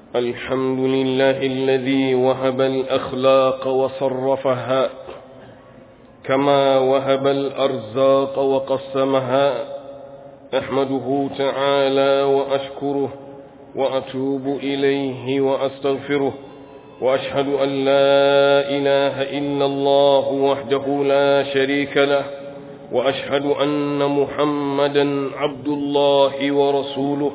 الحمد لله الذي وهب الأخلاق وصرفها كما وهب الأرزاق وقسمها أحمده تعالى وأشكره وأتوب إليه وأستغفره وأشهد أن لا إله إلا الله وحده لا شريك له وأشهد أن محمدا عبد الله ورسوله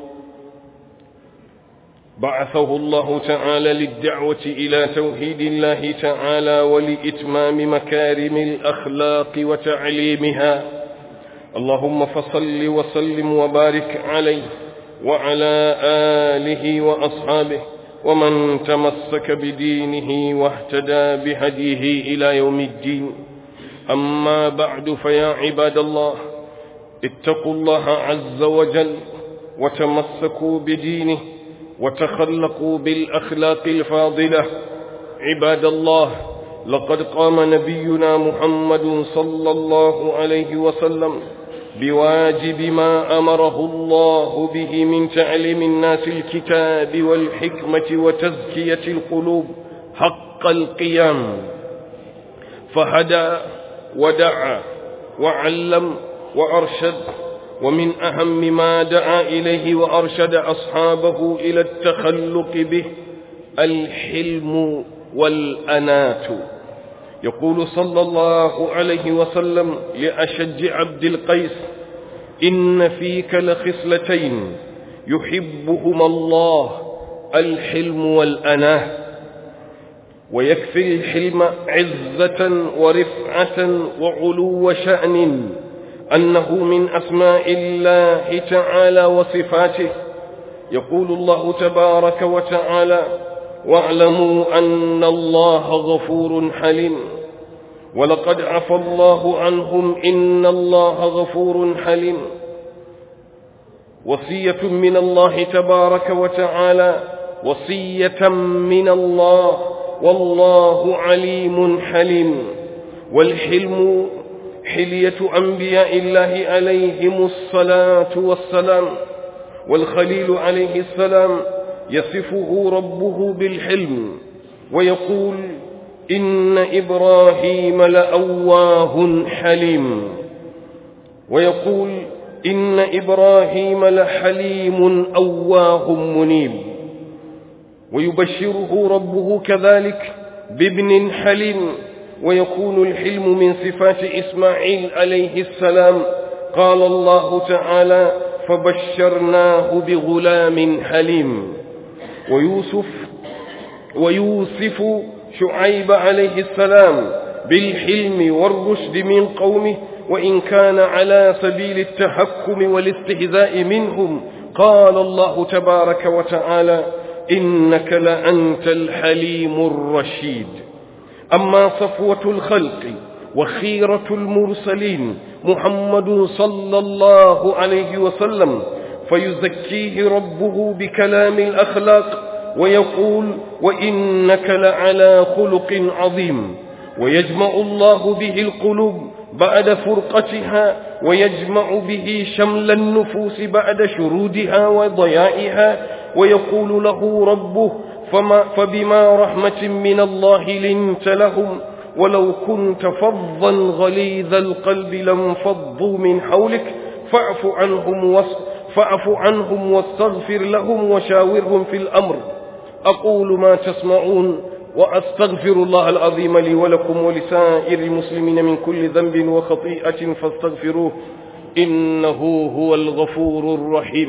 بعثه الله تعالى للدعوة إلى توحيد الله تعالى ولإتمام مكارم الأخلاق وتعليمها اللهم فصل وسلم وبارك عليه وعلى آله وأصحابه ومن تمسك بدينه واهتدى بهديه إلى يوم الدين أما بعد فيا عباد الله اتقوا الله عز وجل وتمسكوا بدينه وتخلقوا بالأخلاق الفاضلة عباد الله لقد قام نبينا محمد صلى الله عليه وسلم بواجب ما أمره الله به من تعليم الناس الكتاب والحكمة وتزكية القلوب حق القيام فهدى ودعا وعلم وأرشد ومن أهم ما دعا إليه وأرشد أصحابه إلى التخلق به الحلم والأنات يقول صلى الله عليه وسلم لأشج عبد القيس إن فيك لخصلتين يحبهما الله الحلم والأناه ويكفي الحلم عزة ورفعة وعلو شأن أنه من أسماء الله تعالى وصفاته يقول الله تبارك وتعالى واعلموا أن الله غفور حليم ولقد عفى الله عنهم إن الله غفور حليم وصية من الله تبارك وتعالى وصية من الله والله عليم حليم والحلم حلية أنبياء الله عليهم الصلاة والسلام والخليل عليه السلام يصفه ربه بالحلم ويقول إن إبراهيم لأواه حليم ويقول إن إبراهيم لحليم أواه منيب ويبشره ربه كذلك بابن حليم ويكون الحلم من صفات إسماعيل عليه السلام قال الله تعالى فبشرناه بغلام حليم ويوسف ويوسف شعيب عليه السلام بالحلم والرشد من قومه وإن كان على سبيل التحكم والاستهزاء منهم قال الله تبارك وتعالى إنك لأنت الحليم الرشيد أما صفوة الخلق وخيرة المرسلين محمد صلى الله عليه وسلم فيزكيه ربه بكلام الأخلاق ويقول وإنك لعلى خلق عظيم ويجمع الله به القلوب بعد فرقتها ويجمع به شمل النفوس بعد شرودها وضيائها ويقول له ربه فما فبما رحمة من الله لنت لهم ولو كنت فظا غليظ القلب لانفضوا من حولك فاعف عنهم وس فاعف عنهم واستغفر لهم وشاورهم في الأمر أقول ما تسمعون وأستغفر الله العظيم لي ولكم ولسائر المسلمين من كل ذنب وخطيئة فاستغفروه إنه هو الغفور الرحيم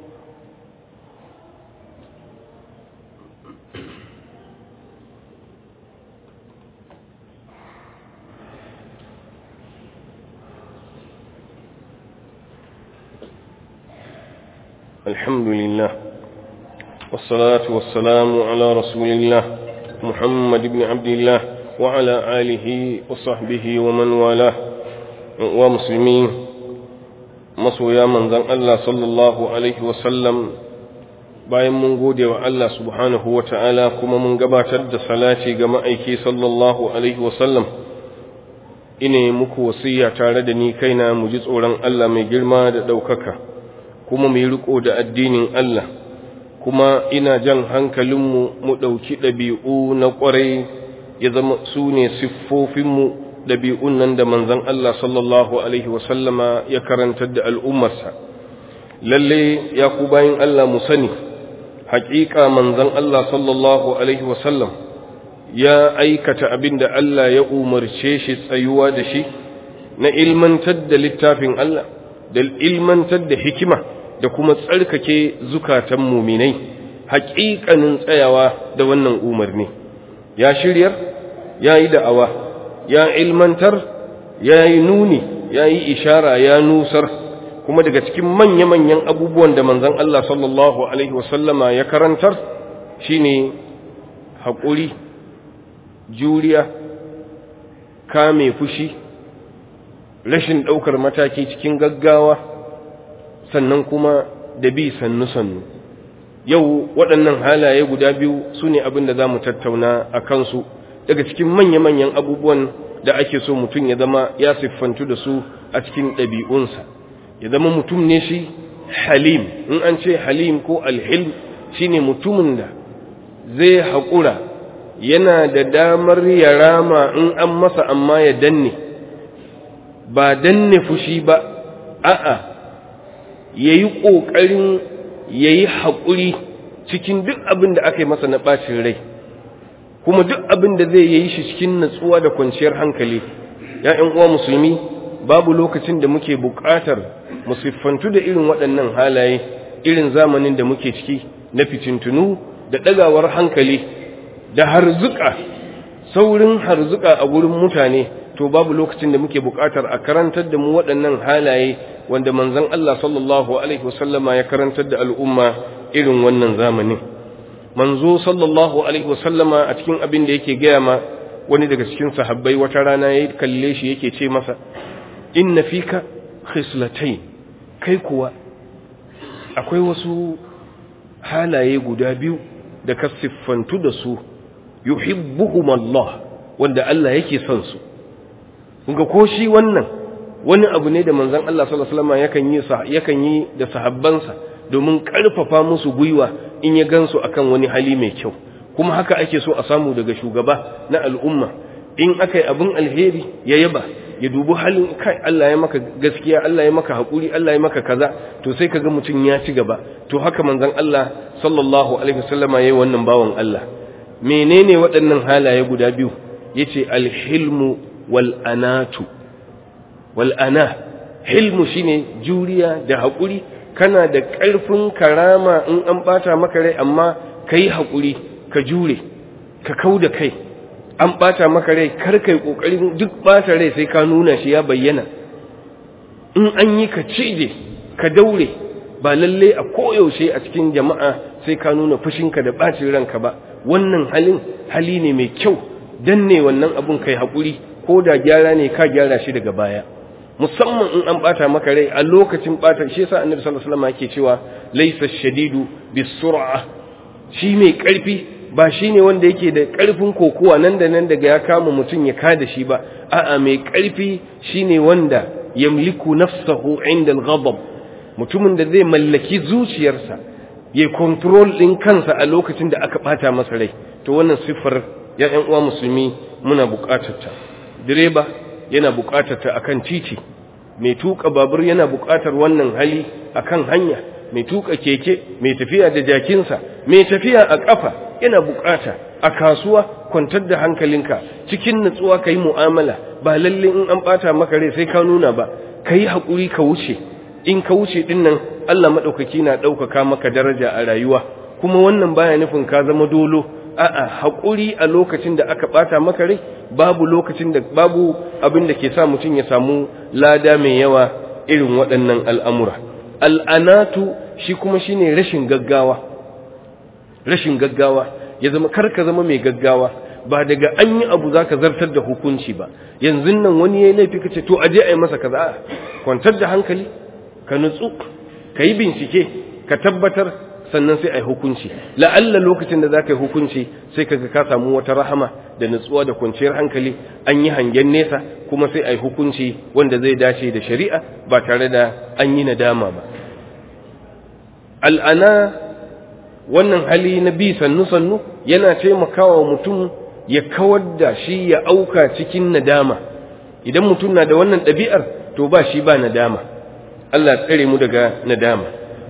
الحمد لله والصلاة والسلام على رسول الله محمد بن عبد الله وعلى آله وصحبه ومن والاه ومسلمين masoya manzan Allah sallallahu Alaihi wasallam bayan mun gode wa Allah subhanahu wa ta'ala kuma mun gabatar da salati ga ma'aiki sallallahu Alaihi wasallam ine muku wasiya tare da ni kaina mu ji tsoron Allah mai girma da ɗaukaka kuma mu yi riko da addinin Allah kuma ina jan hankalinmu mu ɗauki ɗabi'u na ƙwarai ya zama su ne siffofinmu ɗabi'un nan da manzan Allah sallallahu Alaihi wasallama ya karantar da al'ummarsa lalle ya ku bayan Allah mu sani haƙiƙa manzan Allah sallallahu Alaihi wasallam ya aikata abin da Allah ya umarce shi tsayuwa da shi na ilmantar da littafin Allah da ilmantar da hikima da kuma tsarkake zukatan muminai haƙiƙanin tsayawa da wannan umarni ya shiryar ya yi da'awa ya ilmantar ya yi nuni ya yi ishara ya nusar kuma daga cikin manya-manyan abubuwan da manzan Allah sallallahu Alaihi wasallama ya karantar shine haƙuri juriya kame fushi rashin ɗaukar mataki cikin gaggawa sannan kuma da bi sannu-sannu yau waɗannan halaye guda biyu su ne abin da za mu tattauna a kansu daga cikin manya-manyan abubuwan da ake so mutum ya zama ya siffantu da su a cikin ɗabi'unsa ya zama mutum ne shi halim in an ce halim ko alhilm shine mutumin da zai haƙura yana da damar ya rama in an masa amma ya danne ba danne fushi ba a'a ya yi ƙoƙarin ya yi haƙuri cikin duk abin da aka yi masa na ɓacin rai kuma duk abin da zai yi shi cikin natsuwa da kwanciyar hankali ‘ya'yan uwa musulmi babu lokacin da muke buƙatar musiffantu da irin waɗannan halaye irin zamanin da muke ciki na fitintunu da ɗagawar hankali da harzuka saurin harzuka a gurin mutane to babu lokacin da muke buƙatar a karantar da mu waɗannan halaye wanda manzon Allah sallallahu alaihi wasallama ya karantar da al'umma irin wannan zamanin manzo sallallahu alaihi wasallama a cikin abin da yake gaya ma wani daga cikin sahabbai wata rana ya kalle shi yake ce masa inna fika khislatain kai kuwa akwai wasu halaye guda biyu da ka siffantu da su yuhibbuhum Allah wanda Allah yake son su kunga ko shi wannan wani abu ne da manzon Allah sallallahu alaihi wasallam yakan yi yakan yi da sahabbansa domin karfafa musu gwiwa in ya gansu akan wani hali mai kyau kuma haka ake so a samu daga shugaba na al'umma in aka yi abin alheri ya yaba ya dubi halin kai Allah ya maka gaskiya Allah ya maka haƙuri Allah ya maka kaza to sai kaga mutum ya ci gaba to haka manzon Allah sallallahu alaihi wasallama yayi wannan bawan Allah menene waɗannan halaye guda biyu yace alhilmu wal anatu wal ana hilmu shine juriya da haƙuri kana da ƙarfin karama in an bata maka rai amma kai haƙuri ka jure ka kauda kai an bata maka rai kar kai kokarin duk bata rai sai ka nuna shi ya bayyana in an yi ka cije ka daure ba lalle a koyaushe a cikin jama'a sai ka nuna fushinka da bacin ranka ba wannan halin hali ne mai kyau danne wannan abun kai haƙuri ko da gyara ne ka gyara shi daga baya musamman in an bata maka rai a lokacin bata shi yasa annabi sallallahu alaihi wasallam yake cewa laysa shadidu bisur'a shi mai karfi ba shine wanda yake da karfin kokowa nan da nan daga ya kama mutum ya kada shi ba a'a mai karfi shine wanda yamliku nafsahu inda al-ghadab mutumin da zai mallaki zuciyarsa ya control din kansa a lokacin da aka bata masa rai to wannan siffar ya ƴan uwa musulmi muna buƙatar ta direba yana buƙatar ta akan titi mai tuka babur yana buƙatar wannan hali akan hanya mai tuka keke mai tafiya da jakinsa mai tafiya a ƙafa yana buƙata a kasuwa kwantar da hankalinka cikin nutsuwa ka yi mu'amala ba lalle in an ɓata maka rai sai ka nuna ba ka yi haƙuri ka wuce in ka wuce ɗin nan Allah maɗaukaki na ɗaukaka maka daraja a rayuwa kuma wannan baya nufin ka zama dolo a'a haƙuri a lokacin da aka ɓata maka rai babu lokacin da babu abin da ke sa mutum ya samu lada mai yawa irin waɗannan al'amura al'anatu shi kuma shine rashin gaggawa rashin gaggawa ya zama karka zama mai gaggawa ba daga an yi abu za ka zartar da hukunci ba yanzu nan wani ya yi laifi ka ce to aje a yi masa kaza kwantar da hankali ka nutsu ka yi bincike ka tabbatar sannan sai a yi hukunci la'alla lokacin da za ka yi hukunci sai ka ka samu wata rahama da nutsuwa da kwanciyar hankali an yi hangen nesa kuma sai a yi hukunci wanda zai dace da shari'a ba tare da an yi nadama ba al'ana wannan hali na bi sannu sannu yana taimakawa mutum ya kawar da shi ya auka cikin nadama idan mutum na da wannan ɗabi'ar to ba shi ba nadama Allah tsare mu daga nadama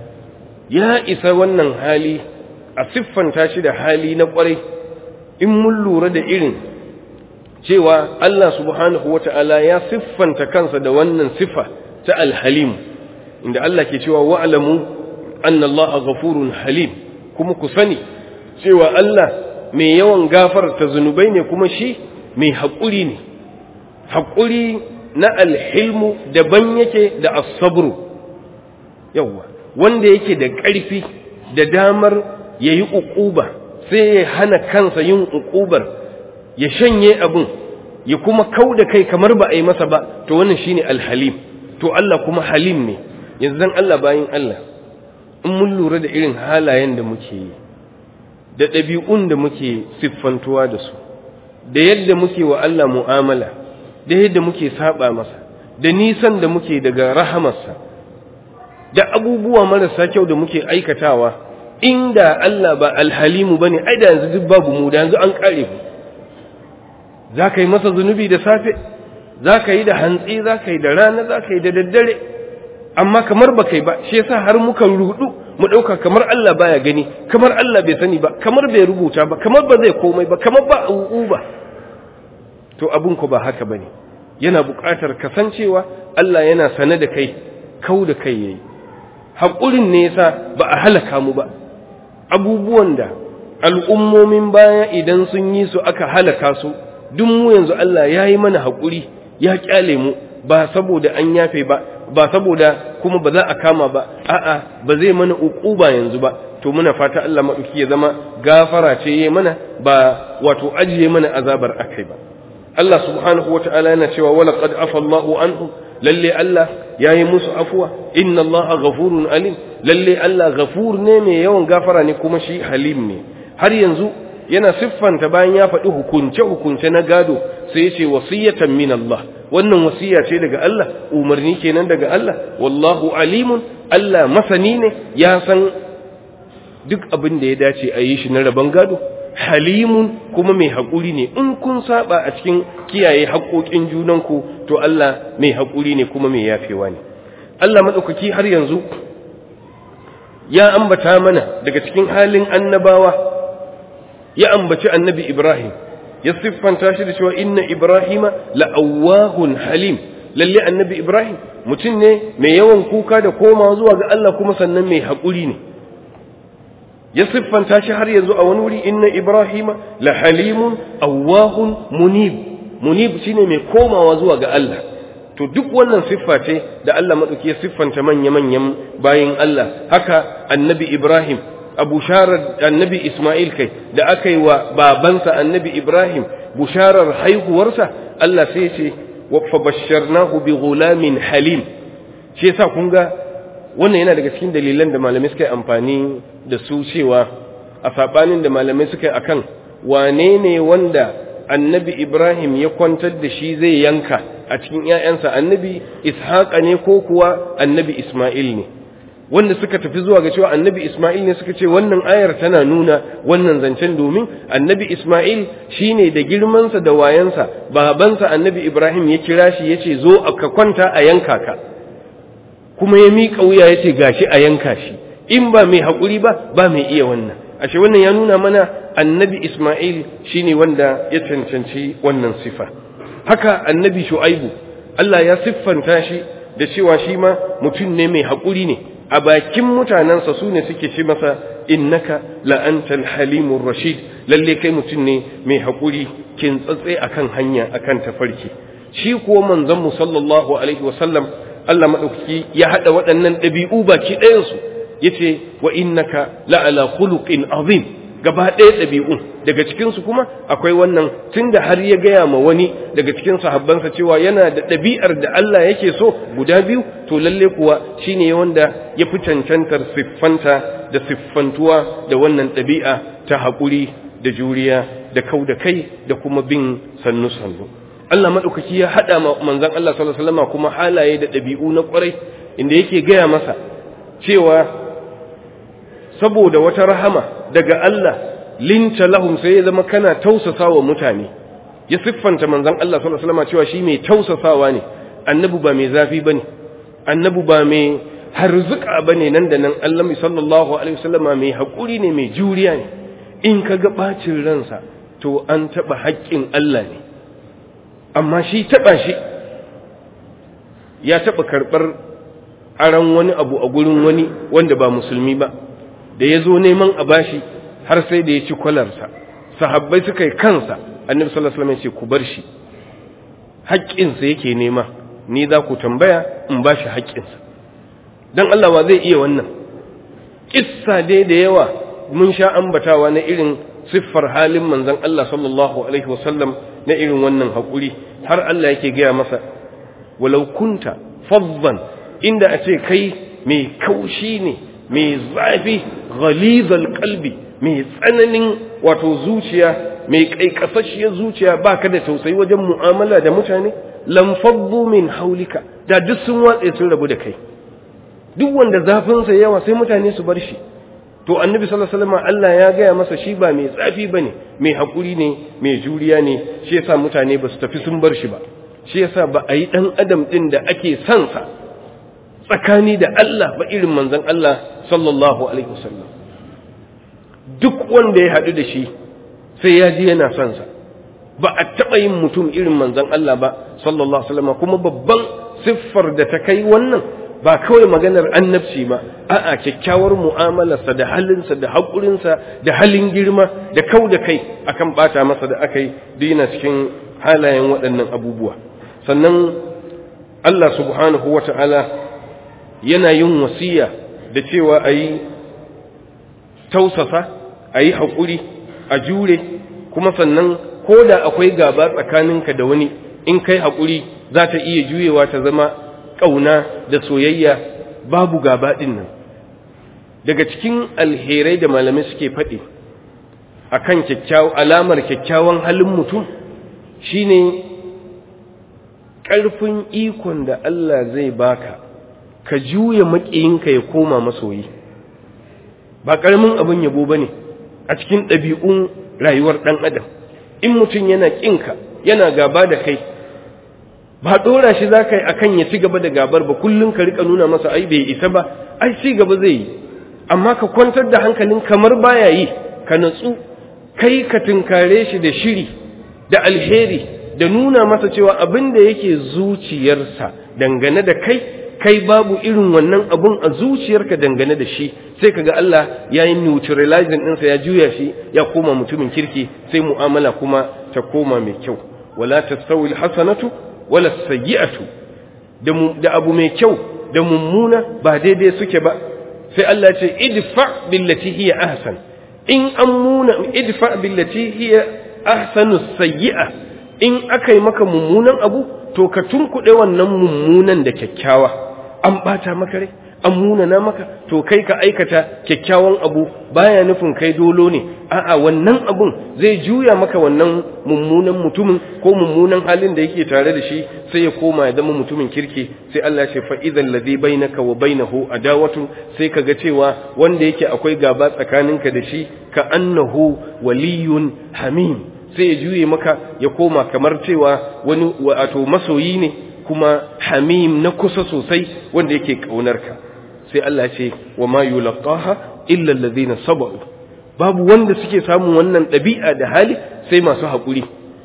ya isa wannan hali a siffanta shi da hali na ƙwarai in mun lura da irin cewa Allah subhanahu wata'ala ya siffanta kansa da wannan siffa ta alhalim inda Allah ke cewa wa'lamu anna Allah ghafurun halim kuma ku sani cewa Allah mai yawan gafarta zunubai ne kuma shi mai haƙuri ne haƙuri na alhilmu daban yake da asabru yawwa wanda yake da ƙarfi da damar ya yi uƙuba sai ya hana kansa yin uƙubar ya shanye abin ya kuma kau da kai kamar ba a yi masa ba to wannan shine alhalim to Allah kuma halim ne yanzu dan Allah bayin Allah in mun lura da irin halayen da muke yi da ɗabi'un da muke siffantuwa da su da yadda muke wa Allah mu'amala da yadda muke saba masa da nisan da muke daga rahamarsa da abubuwa marasa kyau da muke aikatawa inda Allah ba alhalimu bane ai da yanzu duk babu mu da yanzu an kare mu za ka yi masa zunubi da safe za ka yi da hantsi za ka yi da rana za ka yi da daddare amma kamar ba kai ba shi yasa har muka rudu mu ɗauka kamar Allah baya gani kamar Allah bai sani ba kamar bai rubuta ba kamar ba zai komai ba kamar ba a ba to abun ku ba haka bane yana buƙatar kasancewa Allah yana sane da kai kau da kai yayi haƙurin ne yasa ba a halaka mu ba abubuwan da al'ummomin baya idan sun yi su aka halaka su duk mu yanzu Allah ya yi mana haƙuri ya ƙyale mu ba saboda an yafe ba ba saboda kuma ba za a kama ba a'a ba zai mana uquba yanzu ba to muna fata Allah maɗauki ya zama gafara ce yayi mana ba wato ajiye mana azabar akai ba Allah subhanahu wata'ala yana cewa wala qad afa Allahu anhu lalle Allah yayi musu afuwa inna Allaha ghafurun alim lalle Allah ghafur ne mai yawan gafara ne kuma shi halim ne har yanzu yana siffanta bayan ya faɗi hukunce-hukunce na gado sai ya ce wasiyatan min Allah wannan wasiya ce daga Allah umarni kenan daga Allah wallahu alimun Allah masani ne ya san duk abin da ya dace a yi shi na rabon gado halimun kuma mai haƙuri ne in kun saba a cikin kiyaye haƙoƙin junanku to Allah mai haƙuri ne kuma mai yafewa ne Allah maɗaukaki har yanzu ya ambata mana daga cikin halin annabawa ya ambaci annabi Ibrahim ya siffanta shi da cewa inna Ibrahima la'awahun halim lalle annabi Ibrahim mutum ne mai yawan kuka da koma zuwa ga Allah kuma sannan mai haƙuri ne ya siffanta shi har yanzu a wani wuri inna Ibrahima la halimun awahun munib munib shine mai komawa zuwa ga Allah to duk wannan siffa ce da Allah madauki ya siffanta manya-manyan bayin Allah haka annabi Ibrahim a busharar annabi Ismail kai da aka yi wa babansa annabi Ibrahim busharar haihuwarsa Allah sai ce wa fabasharnahu bi ghulamin halim shi yasa kun ga wannan yana daga cikin dalilan da malamai suka yi amfani da su cewa a sabanin da malamai suka yi akan wane ne wanda annabi Ibrahim ya kwantar da shi zai yanka a cikin ‘ya'yansa annabi Ishaqa ne ko kuwa annabi Ismail ne wanda suka tafi zuwa ga cewa annabi Ismail ne suka ce wannan ayar tana nuna wannan zancen domin annabi Ismail shine da girmansa da wayansa babansa annabi Ibrahim ya kira shi ya ce zo ka kwanta a yanka ka kuma ya miƙa wuya ya ce gashi a yanka shi in ba mai haƙuri ba ba mai iya wannan ashe wannan ya nuna mana annabi Ismail shine wanda ya cancanci wannan sifa haka annabi Shu'aibu Allah ya siffanta shi da cewa shi ma mutum ne mai haƙuri ne a bakin mutanensa su ne suke ce masa innaka la'antal halimur rashid lalle kai mutum ne mai haƙuri kin tsatse akan hanya akan tafarki shi kuwa manzon mu sallallahu alaihi wasallam Allah madaukaki ya hada waɗannan ɗabi'u baki ɗayansu yace wa innaka la'ala khuluqin azim gaba ɗaya ɗabi'un daga cikinsu kuma akwai wannan tunda har ya gaya ma wani daga cikin sahabbansa cewa yana da ɗabi'ar da Allah yake so guda biyu to lalle kuwa shine wanda ya fi cancantar siffanta da siffantuwa da wannan ɗabi'a ta haƙuri da juriya da kau da kai da kuma bin sannu sannu Allah maɗaukaki ya haɗa ma manzon Allah sallallahu alaihi wasallam kuma halaye da ɗabi'u na ƙwarai inda yake gaya masa cewa saboda wata rahama daga Allah linta lahum sai ya zama kana tausasawa mutane ya siffanta manzon Allah sallallahu alaihi wasallam cewa shi mai tausasawa ne annabi ba mai zafi bane annabi ba mai harzuka bane nan da nan Allah sallallahu alaihi wasallam mai hakuri ne mai juriya ne in kaga bacin ransa to an taba haƙƙin Allah ne amma shi taba shi ya taba karbar aran wani abu a gurin wani wanda ba musulmi ba da ya zo neman a bashi har sai da ya ci kwalarsa sahabbai suka yi kansa annabi sallallahu alaihi wasallam ya ce ku bar shi haƙƙinsa yake nema ni za ku tambaya in ba shi haƙƙinsa don Allah wa zai iya wannan kissa dai da yawa mun sha ambatawa na irin siffar halin manzon Allah sallallahu alaihi wasallam na irin wannan haƙuri har Allah yake gaya masa walau kunta faddan inda a ce kai mai kaushi ne mai zafi ghalizal qalbi mai tsananin wato zuciya mai kaikasashiyar zuciya baka da tausayi wajen mu'amala da mutane lam faddu min haulika da duk sun watse sun rabu da kai duk wanda zafin sa yawa sai mutane su bar shi to annabi sallallahu alaihi wasallam Allah ya gaya masa shi ba mai tsafi bane mai hakuri ne mai juriya ne shi yasa mutane ba su tafi sun bar shi ba shi yasa ba a yi dan adam din da ake son sa tsakani da Allah ba irin manzon Allah sallallahu alaihi wasallam duk wanda ya haɗu da shi sai ya ji yana son sa ba a taɓa yin mutum irin manzon Allah ba sallallahu alaihi wasallam kuma babban siffar da ta kai wannan ba kawai maganar annabci ba a'a kyakkyawar mu'amalarsa da halinsa da haƙurinsa da halin girma da kau da kai akan bata masa da aka yi dina cikin halayen waɗannan abubuwa sannan Allah subhanahu wa ta'ala yana yin wasiya da cewa a yi tausasa a yi haƙuri a jure kuma sannan ko da akwai gaba tsakaninka da wani in kai haƙuri za ta iya juyewa ta zama ƙauna da soyayya babu gaba ɗin nan daga cikin alherai da malamai suke faɗi a kan alamar kyakkyawan halin mutum shine ƙarfin ikon da Allah zai baka ka juya maƙiyinka ya koma masoyi ba ƙaramin abin yabo ba ne a cikin ɗabi'un rayuwar ɗan adam in mutum yana ƙinka yana gaba da kai ba ɗora shi za ka yi a kan ya ci gaba da gabar ba kullum ka riƙa nuna masa ai bai isa ba ai ci gaba zai yi amma ka kwantar da hankalin kamar baya yi ka natsu kai ka tunkare shi da shiri da alheri da nuna masa cewa abin da yake zuciyarsa dangane da kai kai babu irin wannan abun a zuciyarka dangane da shi sai kaga Allah ya yi neutralizing ɗinsa ya juya shi ya koma mutumin kirki sai mu'amala kuma ta koma mai kyau wala tastawi alhasanatu wala sayyi'atu da da abu mai kyau da mummuna ba daidai suke ba sai Allah ce idfa billati hiya ahsan in amuna idfa billati hiya ahsanu sayyi'a in aka yi maka mummunan abu to ka tunkuɗe wannan mummunan da kyakkyawa an ɓata maka rai an munana maka to kai ka aikata kyakkyawan abu baya nufin kai dolo ne a'a wannan abun zai juya maka wannan mummunan mutumin ko mummunan halin da yake tare da shi sai ya koma ya zama mutumin kirki sai Allah ya ce fa idan ladhi bainaka wa bainahu adawatu sai kaga cewa wanda yake akwai gaba tsakaninka da shi ka annahu waliyun hamim sai ya juye maka ya koma kamar cewa wani wato masoyi ne kuma hamim na kusa sosai wanda yake ƙaunarka sai Allah ce wa ma yulqaha illa alladhina sabaru babu wanda suke samun wannan ɗabi'a da hali sai masu haƙuri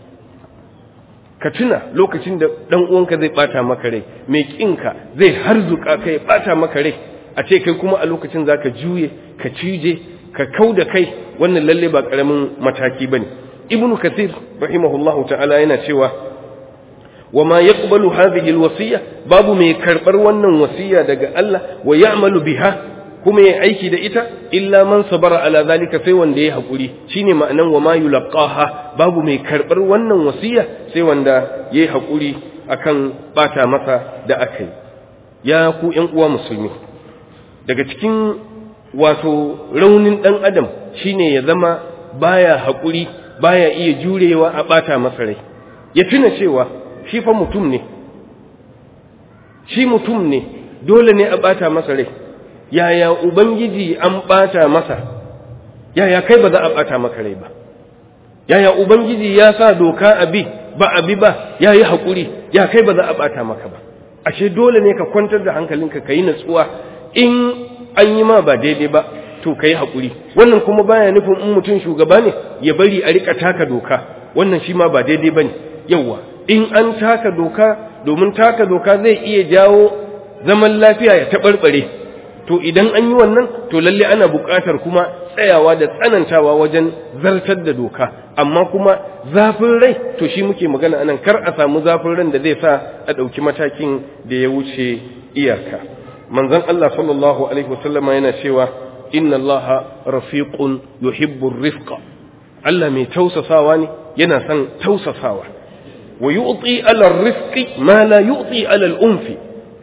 ka tuna lokacin da dan uwanka zai bata maka rai mai kinka zai harzuka kai bata maka rai a ce kai kuma a lokacin zaka juye ka cije ka kauda kai wannan lalle ba karamin mataki bane ibnu kathir rahimahullahu ta'ala yana cewa وما يقبل هذه الوصية باب ما يكربر ونن وصية دقى الله ويعمل بها كما يعيكي دئتا إلا من صبر على ذلك سيوان دي حقولي شيني معنى وما يلقاها باب ما يكربر ونن وصية سيوان دا يحقولي أكن باتا مسا دا أكي يا كو ينقوى مسلمي daga cikin wato raunin ɗan adam shine ya zama baya haƙuri baya iya jurewa a ɓata masa rai ya tuna cewa shi fa mutum ne shi mutum ne dole ne a bata masa rai yaya ubangiji an ɓata masa yaya kai ba za a ɓata maka rai ba yaya ubangiji ya sa doka a bi ba a bi ba ya yi haƙuri ya kai ba za a ɓata maka ba ashe dole ne ka kwantar da hankalinka ka yi natsuwa in an yi ma ba daidai ba to ka yi haƙuri wannan kuma baya nufin in mutum shugaba ne ya bari a rika taka doka wannan shi ma ba daidai ba ne yauwa in an taka doka domin taka doka zai iya jawo zaman lafiya ya taɓarɓare to idan an yi wannan to lalle ana buƙatar kuma tsayawa da tsanantawa wajen zartar da doka amma kuma zafin rai to shi muke magana anan kar a samu zafin ran da zai sa a ɗauki matakin da ya wuce iyaka manzon Allah sallallahu alaihi wasallama yana cewa inna Allah rafiqun yuhibbu rifqa Allah mai tausasawa ne yana son tausasawa wa yu'ti ala rifqi ma la yu'ti ala al-unfi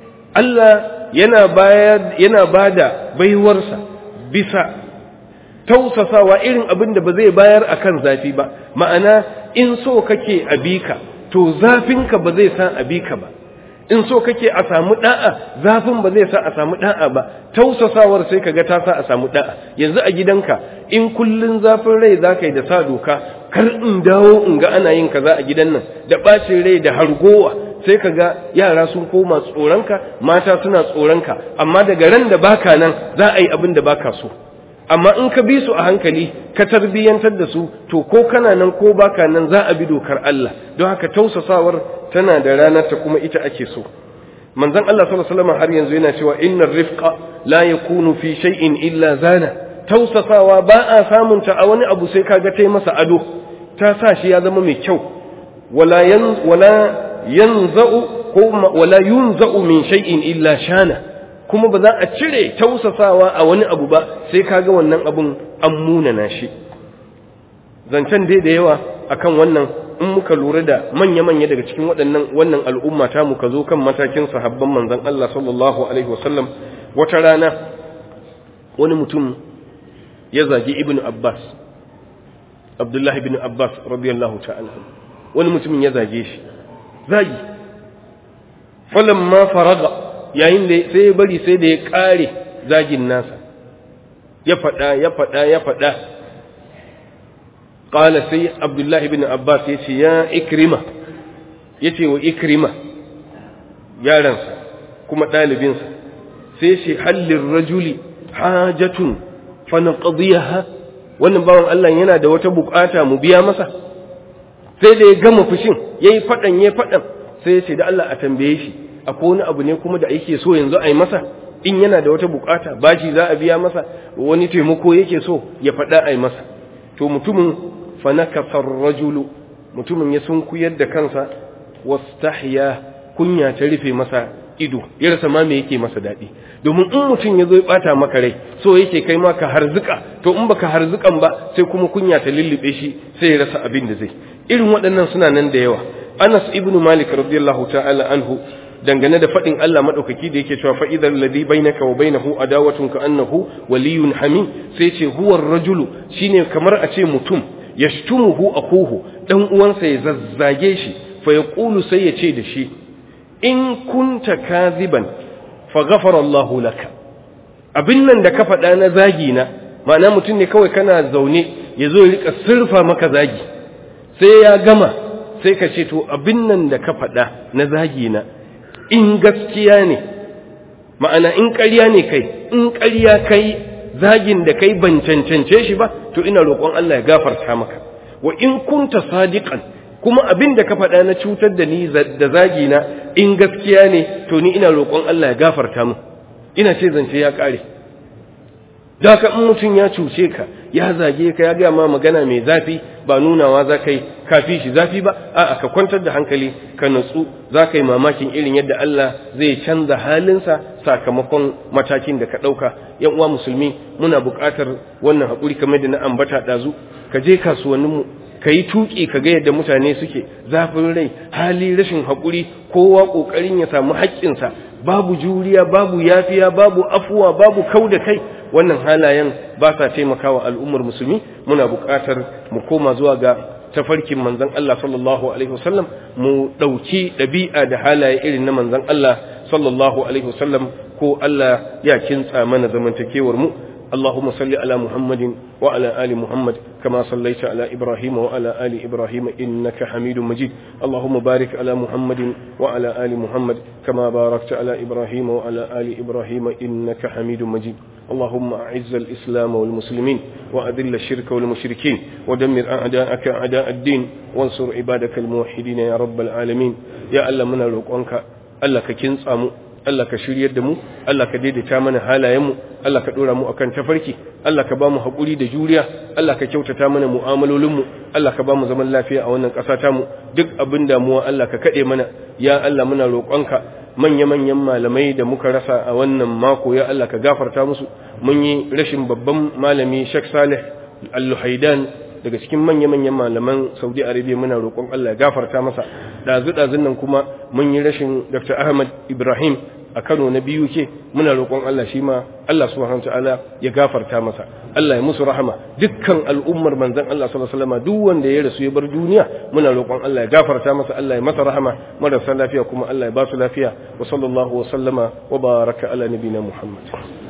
Allah yana bayar yana bada baiwarsa bisa tausasawa irin abin da ba zai bayar akan zafi ba ma'ana in so kake abika to zafinka ba zai sa abika ba in so kake a samu da'a zafin ba zai sa a samu da'a ba tausasawar sai kaga ta sa a samu da'a yanzu a gidanka in kullun zafin rai zaka yi da sa doka kar in dawo in ga ana yin kaza a gidan nan da bacin rai da hargowa sai kaga yara sun koma tsoronka mata suna tsoronka amma daga ran da baka nan za a yi abin da baka so amma in ka bi su a hankali ka tarbiyyantar da su to ko kana nan ko baka nan za a bi dokar Allah don haka tausasawar tana da ranar ta kuma ita ake so manzon Allah sallallahu alaihi wasallam har yanzu yana cewa innar rifqa la yakunu fi shay'in illa zana tausasawa ba a samun ta a wani abu sai kaga tai masa ado ta sa shi ya zama mai kyau wala yan wala yanza'u ko wala yunza'u min shay'in illa shana kuma ba za a cire tausasawa a wani abu ba sai kaga wannan abun an munana shi zancen dai da yawa akan wannan in muka lura da manya-manya daga cikin waɗannan wannan al'umma ta muka zo kan matakin sahabban manzon Allah sallallahu alaihi wasallam wata rana wani mutum ya zagi ibn Abbas Abdullah ibn Abbas radiyallahu ta'ala wani mutumin ya zage shi zagi falamma faraga yayin da sai ya bari sai da ya kare zagin nasa ya faɗa ya faɗa ya faɗa qala sai abdullahi ibn abbas ya ce ya ikrima ya ce wa ikrima yaransa kuma ɗalibinsa sai ce hallin rajuli hajatun fa naqdiyaha wannan bawan Allah yana da wata bukata mu biya masa sai da ya gama fushin yayi faɗan yayi faɗan sai ya ce da Allah a tambaye shi akwai wani abu ne kuma da yake so yanzu a yi masa in yana da wata bukata bashi za a biya masa wani taimako yake so ya faɗa a yi masa to mutumin fanakasar rajulu mutumin ya sunkuyar da kansa wastahya kunya ta rufe masa ido ya rasa ma me yake masa daɗi domin in mutum ya zo ya ɓata maka rai so yake kai ma ka harzuka to in baka harzukan ba sai kuma kunya ta lullube shi sai ya rasa abin da zai irin waɗannan suna nan da yawa Anas ibn Malik radiyallahu ta'ala anhu dangane da faɗin Allah maɗaukaki da yake cewa fa'idar ladhi bainaka wa bainahu adawatun ka annahu waliyun hamim sai ce huwar rajulu shine kamar a ce mutum yashtumuhu akuhu dan uwansa ya zazzage shi fa yaqulu sai ya ce da shi in kunta kaziban fa ghafara Allahu laka abin nan da ka faɗa na zagi na ma'ana mutum ne kawai kana zaune ya zo ya rika sirfa maka zagi sai ya gama sai ka ce to abin nan da ka faɗa na zagi na in gaskiya ne ma'ana in ƙarya ne kai in ƙarya kai zagin da kai ban cancance shi ba to ina roƙon Allah ya gafarta maka wa in kunta sadiqan kuma abin da ka faɗa na cutar da ni da zagi na in gaskiya ne to ni ina roƙon Allah ya gafarta mu ina ce zance ya ƙare da ka in mutum ya cuce ka ya zage ka ya gaya ma magana mai zafi ba nunawa za ka yi kafi shi zafi ba a'a ka kwantar da hankali ka natsu za ka yi mamakin irin yadda Allah zai canza halinsa sakamakon matakin da ka ɗauka yan uwa musulmi muna buƙatar wannan haƙuri kamar da na ambata ɗazu ka je kasuwanninmu ka yi tuƙi ka ga yadda mutane suke zafin rai hali rashin haƙuri kowa ƙoƙarin ya samu haƙƙinsa babu juriya babu yafiya babu afuwa babu kau da kai wannan halayen ba sa taimakawa al'ummar musulmi muna buƙatar mu koma zuwa ga tafarkin manzon Allah sallallahu alaihi wasallam mu ɗauki ɗabi'a da halaye irin na manzon Allah sallallahu alaihi wasallam ko Allah ya kintsa mana zamantakewar mu اللهم صل على محمد وعلى آل محمد كما صليت على إبراهيم وعلى آل إبراهيم إنك حميد مجيد اللهم بارك على محمد وعلى آل محمد كما باركت على إبراهيم وعلى آل إبراهيم إنك حميد مجيد اللهم أعز الإسلام والمسلمين وأذل الشرك والمشركين ودمر أعداءك أعداء الدين وانصر عبادك الموحدين يا رب العالمين يا ألا من الوقوانك ألا كنس أمو Allah ka shiryar da mu Allah ka daidaita mana halayenmu Allah ka dora mu akan tafarki Allah ka ba mu haƙuri da juriya Allah ka kyautata mana mu'amalolinmu Allah ka ba mu zaman lafiya a wannan ƙasa ta mu duk abin damuwa Allah ka kaɗe mana ya Allah muna roƙonka manya-manyan malamai da muka rasa a wannan mako ya Allah ka gafarta musu mun yi rashin babban malami Sheikh Saleh Al-Luhaidan daga cikin manya-manyan malaman Saudi Arabia muna roƙon Allah ya gafarta masa dazu-dazun nan kuma mun yi rashin Dr. Ahmad Ibrahim a Kano na biyu ke muna roƙon Allah shi ma Allah subhanahu ta'ala ya gafarta masa Allah ya musu rahama dukkan al'ummar manzon Allah sallallahu alaihi wasallam duk wanda ya rasu ya bar duniya muna roƙon Allah ya gafarta masa Allah ya masa rahama marasa lafiya kuma Allah ya ba su lafiya wa sallallahu wa sallama wa baraka ala nabina Muhammad